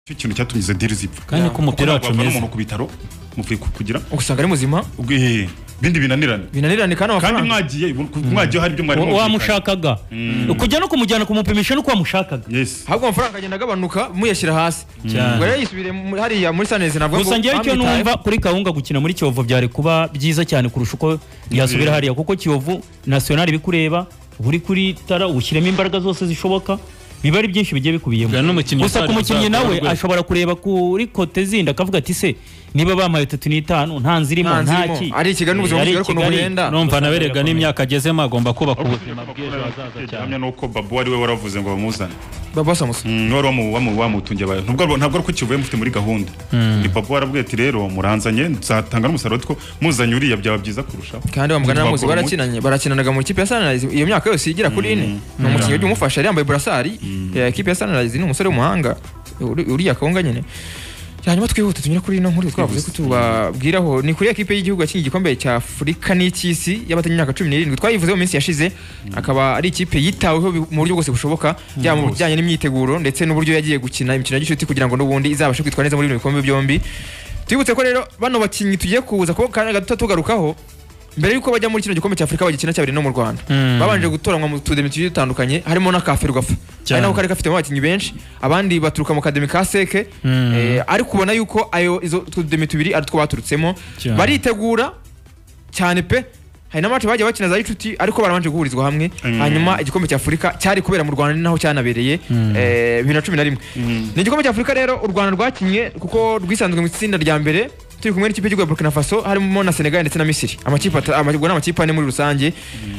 cyo kintu cyatumye izo diri zipfa kandi ko umupira wacu wavana mwiza umuntu ku bitaro mupfuye kugira usanga ari muzima eh, ibindi binanirane binanirane kandi kandi amafaranga mwagiye mwagiyeho hari ibyo mwari mwumvikanye. wamushakaga kujya no kumujyana kumupimisha nuko wamushagaga yes ahubwo amafaranga agenda agabanuka muyashyira hasi Cyane. ubwo rero yisubire mu- hariya muri sanezi navuga gusa ngewe icyo bamwitayeho. numva kuri kawunga gukina muri kiyovu byari kuba byiza cyane kurusha uko yasubira hariya kuko kiyovu nasiyonari bikureba buri kuri tara ushyiremo imbaraga zose zishoboka biba ari byinshi bigiye bikubiyemo Bwa n'umukinnyi gusa ku utari mukinnyi uzakora nawe urwego. ashobora kureba kuri kote zindi akavuga ati se niba bampaye tatu n'itanu nta nzirimo Nta nta nzirimo. ki Ari i Kigali n'ubuzima Ari i bw'i Kigali ukuntu Kigali. buhenda. numva naberega n'imyaka agezemo agomba kubaka ubuzima bw'ejo hazaza cyane gihamya nuko babu ari we waravuze ngo bamuzane baba basamusa Mm, wari wamu- wamu- wamutungiye abantu ntabwo ntabwo ari uko kivuye mufite muri gahunda ni papa warabwiye ati rero muranzanye nzatanga n'umusaruro ariko muzanye uriya byaba byiza kurushaho kandi bamugana Bakora namuzi umuti. barakinanye barakinanaga mu ikipe ya sanirayizi iyo myaka yose igera kuri ine ni umukinnyi ujya umufasha yari yambaye burasari ya ikipe ya sanirayizi ni umusore w'umuhanga uri- uriya kawunga nyine hanyuma twihute tunyure kuri ino nkuru twavuze ko tubabwiraho ni kuri ya kipe y'igihugu yakinnye igikombe cya afurika n'icy'isi y'abatanyi imyaka cumi n'irindwi twayivuze mu minsi yashize akaba ari ikipe yitaweho bi- mu buryo bwose bushoboka yaba mu Bwose. bijyanye n'imyiteguro ndetse n'uburyo yagiye gukina imikino y'inshuti kugira ngo n'ubundi izabashe kwitwara neza muri bino bikombe byombi twibutse ko rero bano bakinnyi tugiye kuza kuko kanya gato tugarukaho mbere y'uko bajya muri kino gikombe cya afurika bagikina cyabiri no mu rwanda babanje gutoranwa mu tudemi tugiye dutandukanye harimo n'akaferu gafa ari nako kari gafitemo abakinnyi benshi abandi baturuka mu kademi ka seke eh, ariko ubona yuko ayo izo tudemi tubiri ari two baturutsemo Cyane. baritegura cyane pe hari n'amace bagiye bakina za inshuti ariko barabanje guhurizwa hamwe hanyuma igikombe cya afurika cyari kubera mu rwanda ni naho cyanabereye eh, bibiri na cumi na rimwe ni igikombe cya afurika rero u rwanda rwakinnye kuko rwisanzwe mu itsinda rya mbere turi kumwe n'ikipe y'igihugu ya burkina faso harimo na senegal ndetse na misiri amakipe ata- ama- ubwo ni amakipe ane muri rusange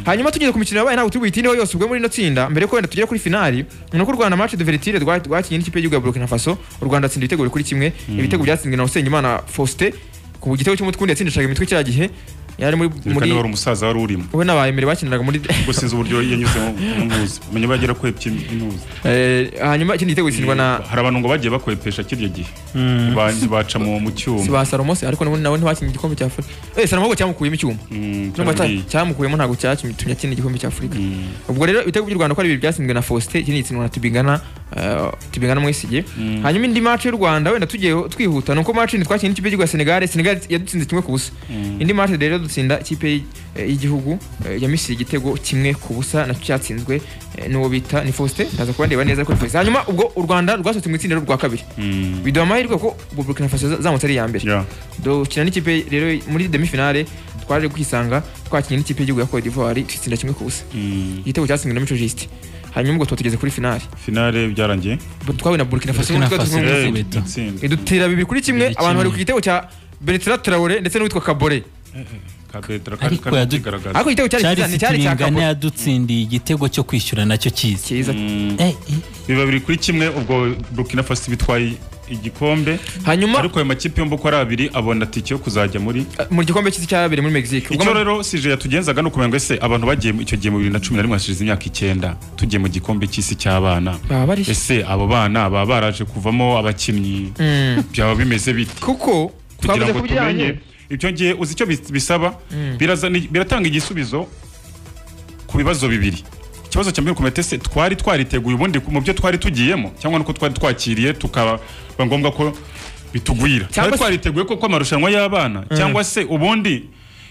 hanyuma tugeze ku mikino yabaye ntabwo turi buyitineho yose ubwo muri ino tsinda mbere ko wenda tugere kuri finali ni uko u rwanda match de veritire rwa- rwakinnye n'ikipe y'igihugu ya burkina faso u rwanda atsinda ibitego kuri kimwe ibitego byatsinzwe na usengimana faustin ku gitego cy'umutukundi yatsindishaga imitwe kiriya gihe yari muri reka niba muri ari umusaza wari urimo we n'abahemere bakiniraga muri ubwo sinzi uburyo yanyuzemo umuzi menya bagera kwepya inuzi Eh, hanyuma ikindi gitego gitsindwa na hari abantu ngo bagiye bakwepesha kirya gihe Ba- baca mu mu si cyuma ba Salomo se ariko nawe nawe ntibakinnye igikombe cya Afurika eh Salomo ahubwo cyamukuyemo icyuma Mm, Nubwo ata- kandi- cyamukuyemo ntabwo cyatumye akina igikombe cya Afurika Mm. ubwo rero ibitego by'u Rwanda ko ari bibiri byatsinzwe na Faustin ikindi gitsindwa na Tibingana eh, Tibingana Mwesigye hanyuma indi match y'u Rwanda wenda tugiye twihuta nuko match ni twakinnye n'ikipe y'igihugu ya Senegal Senegal yadutsinze kimwe ku busa indi match rero dutsinda ikipe y'i- eh, y'igihugu eh, ya Misiri igitego kimwe ku busa nacyo cyatsinzwe eh, n'uwo bita ni Faustin ndaza kubandeba neza ko ni Faustin hanyuma ubwo u Rwanda rwasohotse mu itsinda rwa kabiri Mm. biduha amahirwe ko Burkina Faso za- zamutse ari iya mbere Yeah. dukina n'ikipe rero muri demi finale twaje kwisanga twakinnye n'ikipe y'igihugu ya Cote d'Ivoire twitsinda kimwe ku busa Mm. igitego cyatsinzwe na Mico Juste hanyuma ubwo tuba tugeze kuri finale finale byarangiye twahuye na Burkina Faso Burkina n'utwo Faso. tuzwi Eh, mu bitsinda. gutsinda idutera bibiri kuri kimwe Bibiri abantu bari ku kimwe. gitego cya Bertrand Traore ndetse n'uwitwa Kabore kapetra kandi Ariko kandi yadu- kigaragaza ariko igitego cyari cyari cyiza ni cyari cya sitiribingane Kabore yadutsindiye igitego cyo kwishyura nacyo cyiza cyiza Mm. Eh, eh. biba biri kuri kimwe ubwo Burkina Faso bitwaye igikombe hanyuma ariko ayo makipe yombi uko ari abiri abona tike yo kuzajya muri eh, mu gikombe cy'isi cyabereye muri Mexique Ubwo icyo rero sije yatugenzaga ni ukumenya ngo ese abantu bagiye mu- icyo gihe mu bibiri na cumi na rimwe hashize imyaka icyenda tugiye mu gikombe cy'isi cy'abana baba bari ese abo bana baba baraje kuvamo abakinnyi Mm. byaba bimeze bite kuko kugira twavuze ngo ku bijyanye tumenye ibyo ngiye uzi icyo bis- bisaba birazana- biratanga igisubizo ku bibazo bibiri ikibazo cya mbere kumenya ese twari twariteguye ubundi mu byo twari tugiyemo cyangwa nuko twari twakiriye tukaba ngombwa ko bitugwira Cyangwa twari se- twariteguye ko ko amarushanwa y'abana cyangwa se ubundi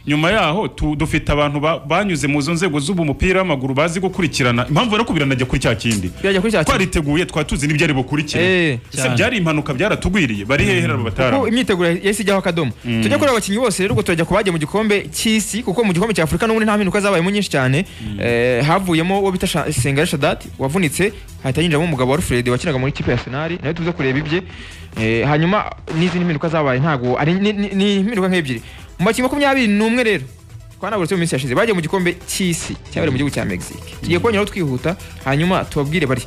nyuma yaho tu- dufite abantu ba- banyuze mu zo nzego z'ubu mupira w'amaguru bazi gukurikirana impamvu rero ko biranajya kuri cya kindi birajya kuri cya kimwe. twariteguye twari tuzi n'ibyari Eh, bukurikire ese cyane. byari impanuka byaratugwiriye bari hehe rero kuko batari imyiteguro yahise ijyaho akadomo tujya kuri abakinnyi bose rero ubwo turajya ku bagiye mu gikombe cy'isi kuko mu gikombe cya afurika n'ubundi nta mpinduka zabayemo nyinshi cyane Eh, havuyemo uwo bita Sha- sengare shadati wavunitse hahita yinjiramo umugabo wa rufred wakinaga muri kipe ya senari nawe tuze kureba ibye Eh, hanyuma n'izindi mpinduka zabaye ntabwo ari ni- ni ni impinduka nk'ebyiri mu bakinnyi makumyabiri n'umwe rero twanaburutse mu minsi yashize bagiye mu gikombe cy'isi cyabereye mu gihugu cya mexique tugiye kuboneraho twihuta hanyuma tubabwire bari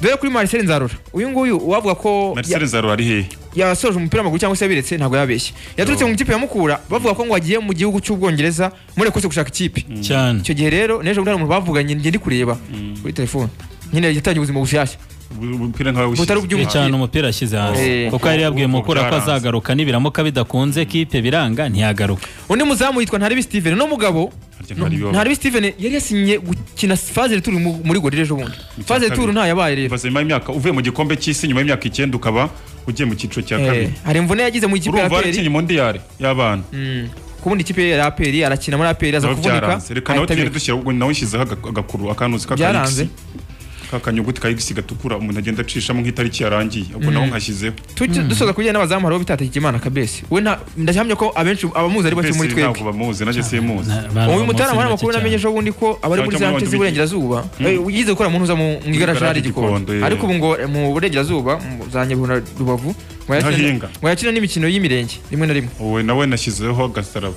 dore kuri marcel nzarora uyu nguyu uwavuga ko marcel nzaro ari hehe yasoje umupira w'amaguru cyangwa se yabiretse ntabwo yabeshye yaturutse mu ikipe ya mukura bavuga ko ngo agiye mu gihugu cy'ubwongereza muri kose gushaka ikipe cyane icyo gihe rero n'ejo bundi hari umuntu bavuganye njye ndi kureba kuri telefone nyine yatangiye ubuzima bushyashya umupira nkawe wishyize Butari ubw'umupira. Ni cyane umupira ashyize hasi Eh. kuko yari yabwiye Ubwoko mukura ko bwaranze. azagaruka nibiramuka bidakunze kipe biranga ntiyagaruka undi muzamu yitwa ntaribi steven uno mugabo Harya Ntaribi wabaye. ntaribi steven yari yasinye gukina faze turu muri gorira ejo bundi Mu cya faze turu kabiri. ntayabaye rero Bibaza nyuma y'imyaka uvuye mu gikombe cy'isi nyuma y'imyaka icyenda ukaba ugiye mu cyiciro cya Eh, kabiri hari imvune yagize mu ikipe ya urumva aperi arakinye mondiyari y'abana Mm. kubundi ikipe ya aperi arakina muri aperi aza byaba kuvunika byaranze reka nawe ahita tugende abireka. dushyira ubwo nawe ushyizeho aga- agakuru akanuzi Byaranze. k'akayigisi k'akanyuguti kayigisi gatukura umuntu agenda acishamo nk'itariki yarangiye ubwo nawe nkashyizeho Tujye- dusoza kujyanye n'abazamu hariho bitatakimana kabesi we nta- ndahamya ko abenshi abamuzi ari bake muri mbese ntabwo twebwe bamuzi nanjye simuzi uyu mutarama w'amakuru namenye ejo bundi ko abari muri Cyangwa za nshe abantu z'iburengerazuba eh, yize gukora mu ntuza mu mu igaraje hari Gikondo, igikondo eh. ariko ubu ngo eh, mu burengerazuba mu za nyabihu na rubavu ngo Ntahinga. yakina- ngo yakina n'imikino y'imirenge rimwe na rimwe wowe nawe nashyizeho agasaraba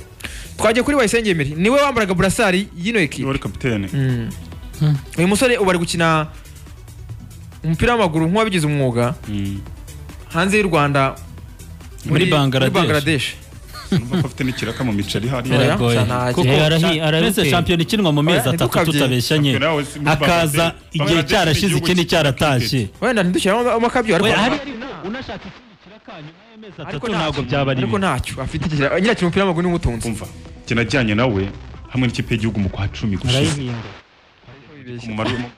twagiye kuri wayisenge emeri niwe wambaraga burasari y'ino ekipe wowe uri kapitene Mm. uyu musore ubu ari gukina umupira w'amaguru nk'uwabigize umwuga Mm. hanze y'u rwanda Muri Bangladesh. bangladesh urumva ko afite n'ikiraka mu miceri hariya Oya. biragoye Sana- kuko Eh, arahi- arahi- mbese shampiyona ikinwa mu mezi Oya, atatu ntitukabye. tutabeshanye Shampiyona yawe si- muri akaza Bangladesh. igihe Bangladesh cyarashize n'igihugu ikindi cyaratashye wenda ntidushyiramo amakabyo ariko we hari unashaka ikindi kiraka nyuma y'amezi atatu ntabwo byaba ari ariko ntacyo afite ikira- nyira akina umupira w'amaguru niwe umutunze umva njye najyanye nawe hamwe n'ikipe y'igihugu mu kwa cumi gushize arayihinga mu maru- mu-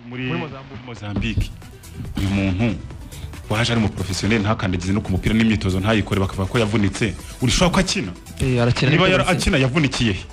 muri muri mozambique uyu muntu waje ari umuporofesiyoneri ntakandagize no ku mupira n'imyitozo ntayikore bakavuga ko yavunitse urashobora ko akina Eh, arakina niba ariko yara- arakina. akina yavunikiye he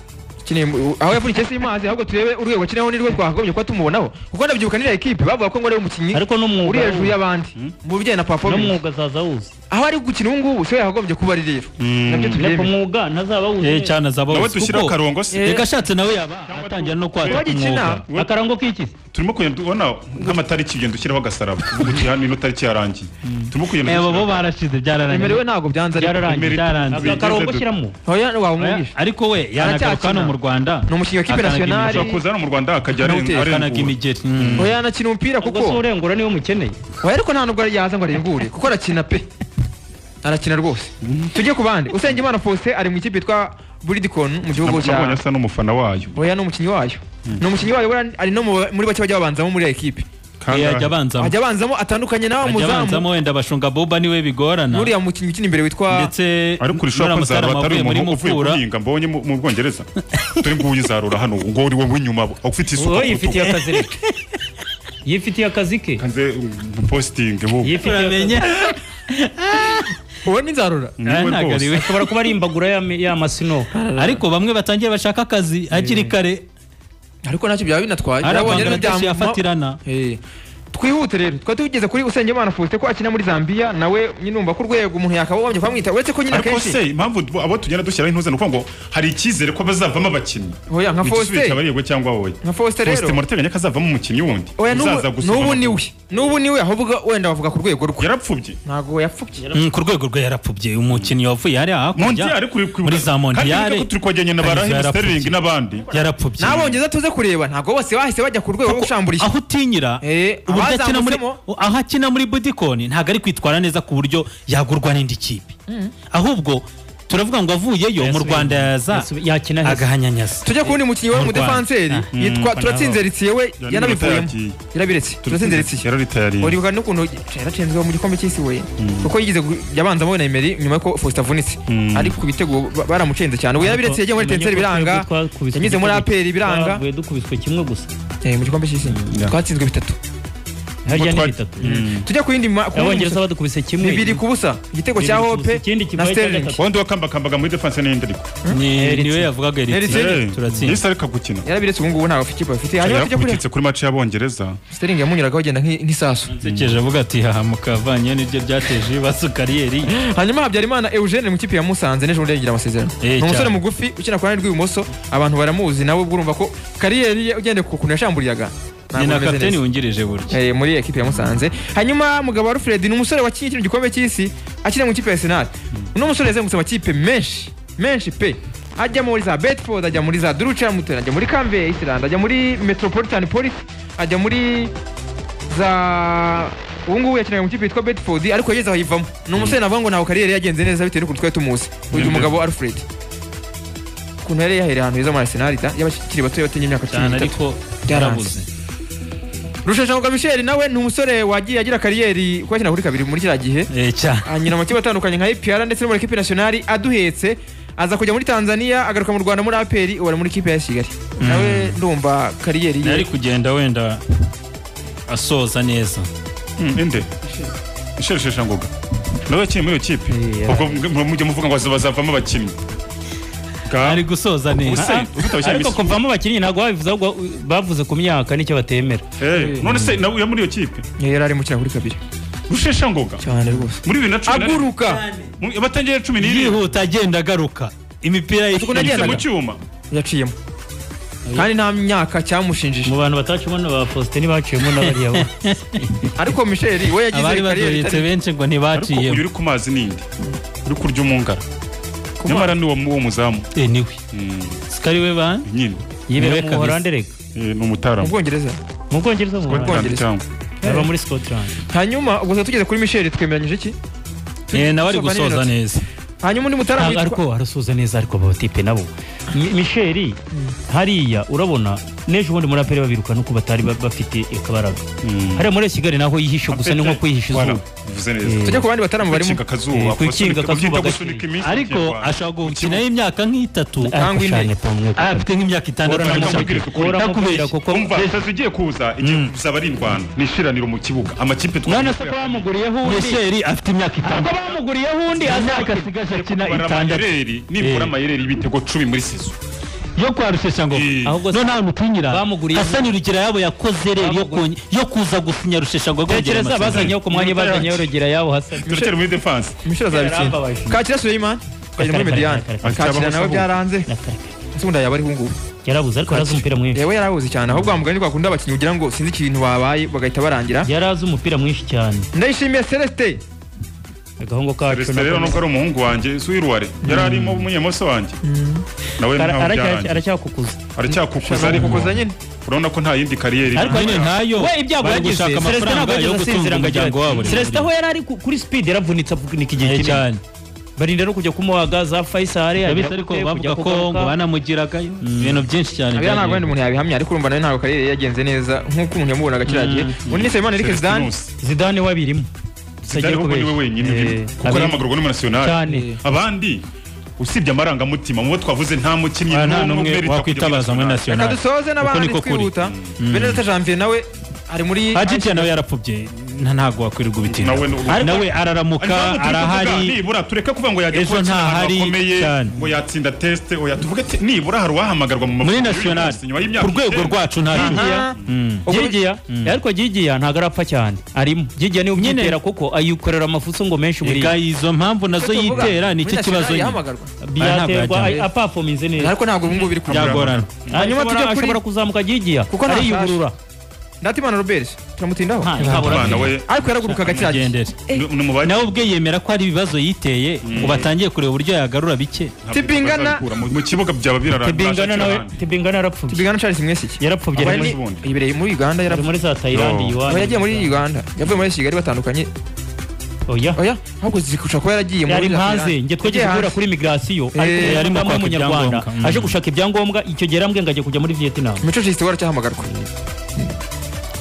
Akeneye mu- aho yavunikiye si mazi ahubwo turebe urwego akinaho nirwo twagombye kuba tumubonaho kuko ndabyibuka niriya ekipe bavuga ko ngo ari umukinnyi ariko uri n'umwuga hejuru y'abandi mu bijyanye na performance n'umwuga zaza wuzi aho ari gukina ubu ngubu siyo yagombye kuba ari rero nabyo ariko tubyemeye umwuga ntazaba wuzi eh neza. cyane azaba nawe wese, dushyire kuko akarongo se Eh. reka ashatse nawe yaba atangira no kwaka Bagikina. umwuga akarango k'iki se? turimo kugenda ubona nk'amatariki ugenda ushyiraho agasaraba uvuga uti hano ino tariki yarangiye turimo kugenda Eh, bo dushyiraho- barashize byararangiye emerewe ntabwo byanze ariko byararangiye Emery- byaranze Emery- akarongo shyiramo Oya, Oya, wamwumvisha ariko we yanagaruka hano mu rwanda Ni umukinnyi wa kipe akanaga nationale. imigeri. ashobora kuza hano mu rwanda akajya Nawe uteye, akanaga arengura imigeri Mm. oya anakina umupira ubwo si kuko urengura niwe umukeneye oya ariko nta nubwo yaza ngo arengure kuko arakina pe arakina rwose tujye ku bandi usengimana faustin ari mu ikipe yitwa buridikoni mu gihugu nabonye cya asa n'umufana wayo oya ni umukinnyi wayo ni umukinnyi wayo buriya ari no mu- muri bake bajya babanzamo muri iyo ekipe Kangahe? Eh, ajya abanzamo ajya abanzamo atandukanye nawe ajya abanzamo muzamu wenda bashunga boba niwe bigorana n'uriya mukinnyi ukina imbere witwa ndetse ariko urashobora n'uriya ko zarura mutarama atari wavuye muri umuntu uvuye mukura guhinga mbonye mu mu bwongereza turi nguyu uzarura hano ngo uri wowe w'inyuma aho ufite isuka wowe ku rutugu yifitiye akazi rero yifitiye akazi ke kanze um, posting bo yifitiye akazi uramenye uwo ni nzarura niwe rwose nagariwe ashobora kuba ari imbagura y'ama- y'amasino ariko bamwe batangiye bashaka akazi hakiri kare ariko ntacyo byaba binatwaye hari Byabonye rero byamuma- abangaradeshi yafatirana Eh, twihute rero twari tugeze kuri usengimana faustin ko akina muri zambia nawe nyine umva ko urwego umuntu yakagombye kwamwita uretse ko nyine ariko akenshi se impamvu du- abo tugenda dushyiraho intuza ni ukuvuga ngo hari icyizere ko bazavamo abakinnyi oya nka igisubizo cyaba faustin ari yego cyangwa wowe nka faustin Faustin rero murateganya ko azavamo umukinnyi wundi oya uzaza n'ubu- gusiba n'ubu amakuru. ni we n'ubu ni we ahubwo wenda bavuga ku rwego rwe yarapfubye ntabwo yapfubye Mm, ku rwego rwe yarapfubye umukinnyi wavuye hariya montiyari hakurya kuri kuri muri za montiyari ko turi kwajyanye na barahe Kayizera sterling yarapfubye. n'abandi yarapfubye nabongeza tuze kureba ntabwo bose bahise bajya ku rwego rwo gushamburiza aho utinyira Eh, uburyo akina muri abazamutsemo- aho akina muri budikoni ntabwo ari kwitwara neza ku buryo yagurwa n'indi kipe ahubwo turavuga ngo avuyeyo mu Yasubiye- rwanda yaza yasubiye- yakina heza. agahanyanyaza tujye ku wundi mukinnyi we Mu Rwanda. umudefanseri Ah, yitwa mm, turatsinze ritsiye we Yanni yanabivuyemo Mutayagiye. yarabiretse turatsinze ritsiye yararitayarinze uribuka n'ukuntu yaratsinzwe mu gikombe cy'isi we kuko yigeze gu- yabanzamo we na Emery nyuma y'uko Faustin avunitse Mm. ariko ku bitego ba- baramucenze cyane we yarabiretse yagiye muri Umenye Etenseri ko biranga twebwe twakubiswe yanyuze muri igitego- APR biranga twavuye dukubiswe kimwe gusa Eh, mu gikombe cy'isi Yeah. twatsinzwe bitatu harya ni twa- bitatu tujya ku yindi ma- ku wundi abongereza musozo. badukubise kimwe bibiri ku busa igitego cya Bibiri ku busa. Hope Ikindi na kibaye cya Sterling gatatu. wundi wakambakambaga muri defense n'indi ariko Ni- Eritse. niwe yavugaga Eritse. eritse Eh, turatsinda. yahise areka gukina yarabiretse ubu ngubu ntabwo afite ikipe afite hanyuma tujya kuri yarakubititse kuri match y'abongereza Sterling yamunyuragaho agenda nk'i- nk'isasu nsekeje avuga ati haha mukavanye nibyo byateje ibibazo kariyeri ye." hanyuma Habyarimana Eugene mu kipe ya Musanze n'ejo bundi yagira amasezerano Eh, ni umusore cyane. mugufi ukina ku ruhande rw'ibumoso abantu baramuzi nawe ubwo urumva ko kariyeri ye ugendeye ku kuntu yashamburiyaga ni ntabwo na bimeze kapiteni neza. wungirije burya Eh, muri ekipe ya Musanze hanyuma mugabo wa Alfred ni umusore wakinnye kino gikombe cy'isi akina mu ikipe ya Arsenal uno musore yazengurutse amakipe menshi menshi pe ajya muri za Bedford ajya muri za Dulverhamton ajya muri Cambay Island ajya muri Metropolitan Police ajya muri za ubu ngubu yakinaga mu kipe yitwa Bedford ariko yageze aho ayivamo ni umusore navuga ngo ntabwo kariyeri yagenze neza bitewe n'ukuntu twari tumuzi uyu mugabo Alfred ukuntu yari yahereye ahantu heza muri Arsenal da y'abakiri bato batenye imyaka cumi cyane n'itatu ariko yarabuze rusheshangoga michel nawe ni umusore wagiye agira kariyeri kuko yakina kuri kabiri muri kiriya gihe Eh, cyane anyura mu makipe atandukanye nka ipr ndetse no muri ekipe nationali aduhetse aza kujya muri tanzania agaruka mu rwanda muri aperi ubu ari muri ikipe ya kigali nawe ndumva kariyeri ye yari kugenda wenda asoza neza inde isheshesha ngoga nawe yakinnye muri iyo kipe Eh, ubwo mu- mujya muvuga ngo bazavamo abakinnyi Ga- ari gusoza Ubuse, neza ufite ariko kuvamo abakinnyi ntabwo babivuze ahubwo bavuze ku myaka nicyo batemera Eh, none se nawe uri muri iyo kipe yari arimo ukina kuri kabiri rusheshangoga cyane rwose muri bibiri na cumi na rimwe aguruka mu- batangiye cumi n'irindwi yihuta agenda agaruka imipira ye Ukuntu agenda- yanyuze mu cyuma yaciyemo kandi nta myaka cyamushinjije mu bantu batacimo na ba Faustin baciyemo n'abariya bo ariko michel we abari yagize kariyeri badoyetse itari- benshi ngo ariko uyu ntibaciyemo uri ku mazi ninde uri kurya umungara nyamara ni uwo mu- uwo muzamu Eh, niwe Mm, sikari we ba nyine Niwe yibera mu kabisa. Buholande reka Eh, ni mu umutaramu bwongereza mu Bwongereza mu Buholande Scotland cyangwa baba muri Scotland hanyuma ubwo twari tugeze kuri michel twemeranyije iki Eh, nawe ari Tusobanurira gusoza ati- neza hanyuma undi mutaramu Ntabwo yitwa ariko arasuza neza ariko aba batipe nabo Mi- Michel hariya urabona n'ejo bundi muri apere babirukana uko batari ba- bafite akabaraga Mm. hariya muri Kigali naho yihishe gusa ni nko kwihisha Voilà, izuba bivuze neza tujya ku bandi bataramu barimo Kwikinga akazuba, Eh, kwikinga gusunika- akazuba babyita gake. gusunika iminsi ariko mu Kinyarwanda. ashobora gukinaho imyaka nk'itatu Cyangwa Ariko intege. cyane pe, mwe- Ah, afite nk'imyaka itandatu Urana- cyangwa Urana- itatu. Urana- Ndakubeshya. Urana- kuko- umva leta igiye kuza igiye kuzaba ari indwano ni ishiraniro mu kibuga amakipe none twavuze se ko bamuguriyeho undi Michel afite imyaka ko itandatu bamuguriyeho undi imyaka azakina asigaje akina kubara itandatu amayereri nibura Eh. amayereri y'ibitego cumi muri sezo yo kwa Rusheshangoga Eh. Ahubwo none nta mutinyira bamuguriye- Hasani Rugira yabo yakoze rero yo Bamuguriye- ku- yo kuza gusinya Rusheshangoga kongera tekereza amasezerano. bazanyeho ku mwanya Iminota bazanyeho yacu. urugera yabo hasa turekere muri defanse michel azabitsinda Yarababaje. kakira suleiman tukagera muri mediyane Kare, kare, kare. kakira nawe byaranze nsunda yaba ariho ngubu yarabuze ariko arazi umupira mwinshi yewe yarabuze cyane ahubwo wa mugani twakunda abakinnyi ugira ngo sinzi ikintu babaye bagahita barangira yari azi umupira mwinshi cyane ndayishimiye celestin agahungu kacu perezida rero nako- nubwo ari umuhungu wanjye si uw'iruware yari arimo umunyemoso wanjye nawe Ara- nkaho aracya- byarangiye aracyakukuza aracyakukuza ariko arakukuza nyine urabona ko nta yindi kariyeri Ariko irimo. nyine ntayo we ibyago bari yagize gushaka celestin ntabwo amafaranga yo yageze gutunga asinzira ngo umuryango wabo agere celestin aho yari ari ku- kuri speed yaravunitse avunika igihe Eh, kinini cyane barinda no kujya kumuhaga za faisal yabise agera ariko kujya bavuga ko ngo kugaruka. banamugiragayo ibintu byinshi cyane abira ntabwo wenda umuntu yabihamya ariko urumva nawe ntabwo kariyeri ye yagenze neza nk'uko umuntu yamubonaga kiragiye undi ni nsabimana eric Celestin zidane Nus. zidane wabirimo Zidane ahubwo niwe wenyine Eh, urimo, kuko abiri- arahamagurwa n'umunasionali cyane abandi usibye amarangamutima mu bo twavuze nta mukinnyi n'umwe nta n'umwe ubereka kujya muri wakwitabaza muri national. reka national dusoze Uko n'abandi niko kuri. twihuta benedata janvier nawe ari muri ajijya nawe yarapfubye nta- ntabwo wakwirirwa ubitinda Nawe ni- Ariko- nawe araramuka arahari nibura tureke kuvuga ngo yajya Ejo kuba akina ahantu ntahari hakomeye cyane. ngo yatsinda tesite ngo yatuvuge ati nibura hari uwahamagarwa mu muri mavubi national y'uyu munsi, nyuma y'imyaka ku rwego icyenda. rwacu ntari Aha. Ubwo- gigiya ariko gigiya ntabwo arapfa cyane arimo gigiya niwe Nyine. umutera kuko ayikorera amafuso ngo menshi buriya Ega izo mpamvu nazo tuvuga, yitera muri ni icyo national kibazo nyine yahamagarwa. byaterwa Ntabwo yajya. apafominze neza ariko ntabwo ubu ngubu biri kujya byagorana Hanyuma Ashobora- tujya kuri- ashobora kuzamuka gigiya Kuko nta ariyugurura ndatimana robert turamutindaho Nta, ntabura Abana we, byiza. ariko yaragurukaga kiragiye agendere ni- ni umubare nawe ubwe yemera ko ari ibibazo yiteye ubu atangiye kureba uburyo yagarura bike ntabwo Tibingana- bazabikura mu mu kibuga byaba biraranga tibingana nawe ahandi. tibingana yarapfubye tubigana charles mwesiki yarapfubye Aba ari muri- ni- ubundi. yibereye muri uganda ari yarapfuye muri za Thailand No. iwanyu. Oya, yagiye muri uganda yavuye muri kigali batandukanye oya oya ahubwo zikushobora kuba yaragiye yari hanze njye Yagiye twigeze guhura hanze. kuri migration ariko Eh, yari arimo mu kwaka munyarwanda ibyangombwa. Mm. aje gushaka ibyangombwa icyo gihe yarambwiye ngo ajya kujya muri Vietnam mico jisite waracyahamagarwa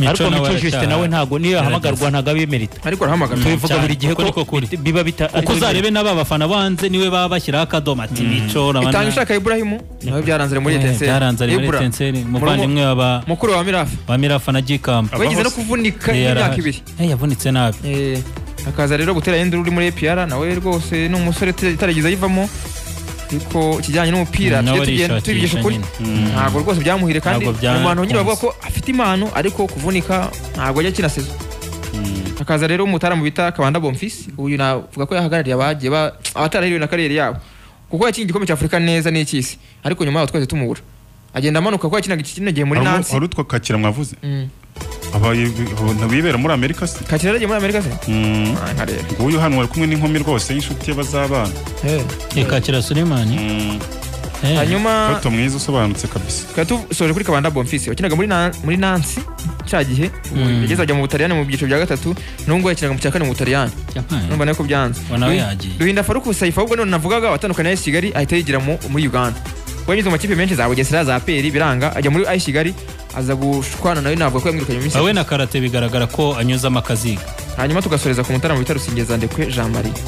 ariko nawe Mico Justin aracyaha. nawe ntago niyo ahamagarwa ntabwo abimerita ariko arahamagarwa tubivuga cyane, buri gihe kuko niko ko kuri. biba bita kuko uzarebe n'aba bafana bo hanze niwe baba bashyiraho akadomo ati mico itanga ushaka iburahimu nawe byaranze ari muri etenseri byaranze ari muri etenseri umuvandimwe wa mukuru wa mirafa ba mirafa na gikamba Abaho wagize no se. kuvunika Eh, imyaka yarahaje. ibiri Eh, yavunitse nabi Eh, akaza rero gutera induru uri muri APR nawe rwose ni umusore itaragize ayivamo ariko ikijyanye n'umupira Mm, nawe tujye tugenda tubigisha arishakisha ukuri nyine. ntabwo rwose byamuhire kandi Ntabwo bya- mu bantu nyine bavuga kunze. ko afite impano ariko kuvunika ntabwo ajya akina sezo hakaza rero umutaramu bita kabanda bomfisi uyu navuga ko yahagarariye abagiye ba- abatarahiriwe na kariyeri yabo kuko yakinnye igikombe cya afurika neza n'icy'isi ariko nyuma yaho twese tumubura agenda amanuka ko yakinaga iki kino gihe muri Hari uwo- nansi hari utwo kakira mwavuze Mm. Abaye- ntibibera muri amerika se kakira yaragiye muri amerika se Mm. Ah, nkareba nguyu hano wari kumwe n'inkumi rwose y'inshuti ye bazabana Eh. ikakira sulemani Mm. hanyuma Toto mwiza usobanutse kabisa tukaba dusoje kuri kabanda bomfisi wakinaga muri Na- muri nansi cya gihe ubu yageze ajya mu butaliyani mu byiciro bya gatatu n'ubwo yakinaga mu cya kane mu butaliyani numva nawe ko byanze Wa nawe Duhi- yagiye. duhinda faruku saifa ahubwo none navugaga watandukanye na kigali ahita yigira mu- muri uganda kuba yanyuze mu makipe menshi za bugesera za peri biranga ajya muri ayisi kigali aza gushwana nawe navuga ko yamwirukanye mu minsi wowe na karate bigaragara ko anyuzamo akaziga hanyuma tugasoreza ku mutarama bita rusingeza ndekwe jean marie